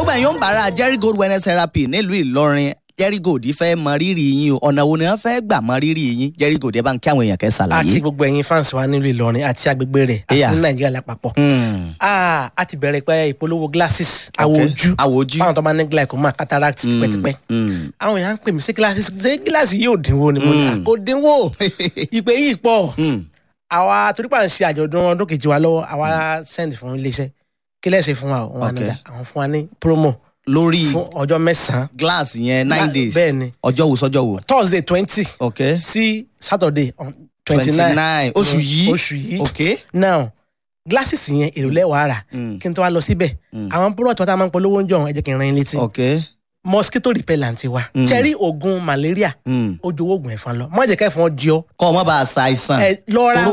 gbogbo ẹ̀yin ń bára jerry gold wellness therapy nílùú ìlọrin jerry gold fẹ́ mọ rírì yín o ọ̀nà wo ni wọ́n fẹ́ gbà mọ rírì yín jerry gold ẹ bá ń kí àwọn èèyàn kẹ́ àti ṣàlàyé. gbogbo ẹ̀yin fans wa nílùú ìlọrin àti agbègbè rẹ̀ àti Yeah. ní nàìjíríà lápapọ̀. Hmm, Ah, a ti bẹ̀rẹ̀ pé ìpolówó glasses àwọ̀ okay. ojú àwọ̀ ojú. fáwọn tó bá ní glaucoma cataract Hmm, tipẹ́tipẹ́. hmm. àwọn èèyàn ń pè mí sí glasses ṣé gíláàsì yóò dínwó ni mo ní Mm. kò dínwó ìpè yìí pọ̀ Hmm, àwa torí pa ń ṣe àjọ̀dún ọdún kejì wa lọ́wọ́ àwa send fún iléeṣẹ́ kí lẹ́sẹ̀ fún wa wọn Okay. àná àwọn fún wa ní promo lórí fún ọjọ́ mẹ́sàn-án glass yẹn nine days bẹ́ẹ̀ ni ọjọ́ wo sọ́jọ́ wo. thursday twenty ok sí saturday twenty twenty nine nine oṣù yìí oṣù yìí ok. now glasses yẹn èrò lẹ́wàá rà Hmm, kí n tó wá lọ síbẹ̀ Mm. àwọn product wọn tá a máa ń polówó ń jọ ẹ jẹ́ kí n ran yín létí ok. mosquito repellent wa Mm. cherry oògùn malaria Hmm. ó jowó oògùn ẹ̀fọn lọ má jẹ́ kẹ́fọn jí ọ kọ́ ọ mọ́ bá a ṣàìsàn. ẹ lọ ra